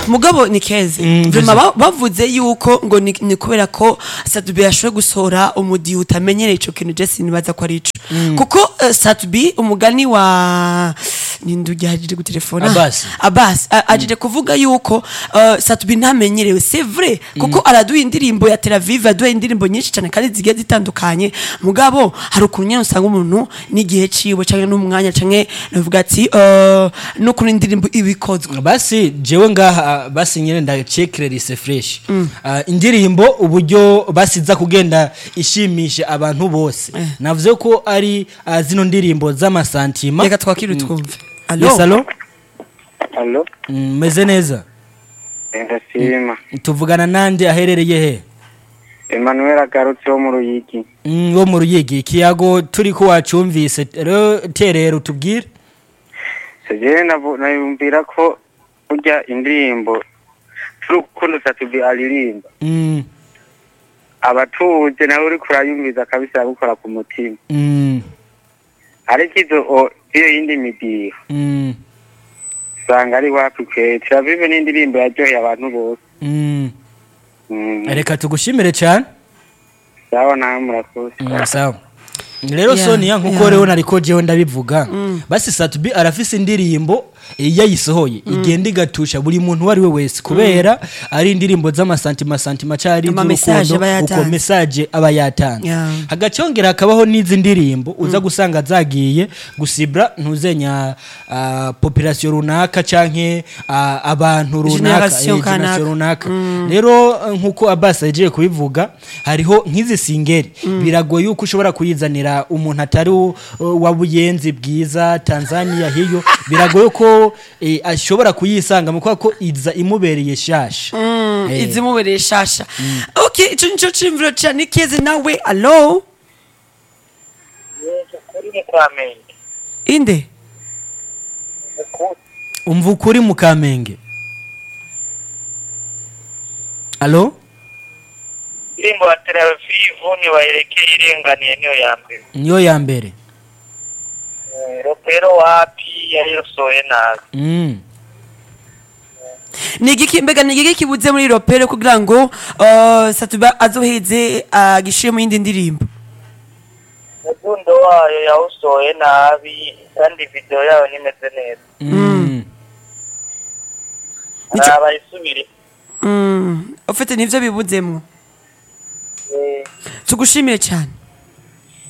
mugabo ni keze Mm, Vraiment ba- bavuze yuko ngo ni ni kubera ko Satubi yashoboye gusohora umudi utamenyereye ico kintu je sinibaza ko ari ico kuko eh, Satubi umugani wa nindugi hajije gutelefona Abbas. Abbas a- ajije kuvuga yuko eh, Satubi ntamenyerewe c'est vrai kuko araduha indirimbo ya Tel Aviv aduha indirimbo nyinshi cyane kandi zigiye zitandukanye mugabo hari ukuntu nyene usanga umuntu n'igihe ciwe canke n'umwanya canke navuga ati eh, no kuri indirimbo ibikozwe basi jewe ngaha basi nyene ndacekererise fresh Ah, indirimbo uburyo basiza kugenda ishimisha abantu bose navuze ko ari ah, zino ndirimbo z'amasantima reka twakire twumve Yes, alo alo Allo, Mm, meze neza ndashima. tuvugana nande aherereye he Emmanuel agarutse wo mu Ruyigi. Mm, wo mu ruyigi ikiyago turi ko wacumvise rero terera utubwire Sejewe navu- nayumvira ko burya indirimbo z'urukundo Satubi aririmba. Mm, Abatuje nawe uriko urayumviza kabisa aragukora ku mutima. mm, Ariko izo o- iyo yindi midiho mm, usanga ari wapi kwe. Turavive n'indirimbo yaryoheye abantu bose. mm. Mm, reka tugushimire cyane sawa nawe murakoze. Mm, sawa rero Yeah, sonia nkuko yeah. rero nariko jewe ndabivuga basi satubi arafise indirimbo iyo ayisohoye igenda igatusha buri muntu uwo ari we wese kubera ari indirimbo z'amasantima santima cyari Ama message aba uko yatanze. message aba yatanze Yeah. hagacyongera hakabaho n'izi ndirimbo uza gusanga zagiye gusibra ntuzenya uh, population runaka canke uh, abantu runaka Generation eh, kanaka. generation runaka rero eh, nkuko Abbas yagiye kubivuga hariho nk'izi singeri biragoye yuko ushobora kuyizanira umuntu atari u- wa buyenzi bwiza Tanzania hiyo biragoye ko eh, ashobora kuyisanga mu kubera ko iza imubereye shasha Eh. izimubereye shasha okay ico nico cimviro cyane keze nawe alo Kuri mu Kamenge. inde umva ukuri mu kamenge alo Indirimbo ya Tel Aviv niwaelekee irenganiye niyo ya mbere. niyo ya mbere Ropero wapi yayosoye nabi. mm. ni igiki mbega ni igiki kibuze muri ropere kugira ngo uh, Satuba azoheze agishire mu yindi ndirimbo umudundo wayo yawusohoye nabi kandi video yayo nimeze neza Mm. Nico- abayisubire mm. ufite nivyo bibuzemwo tugushimire cyane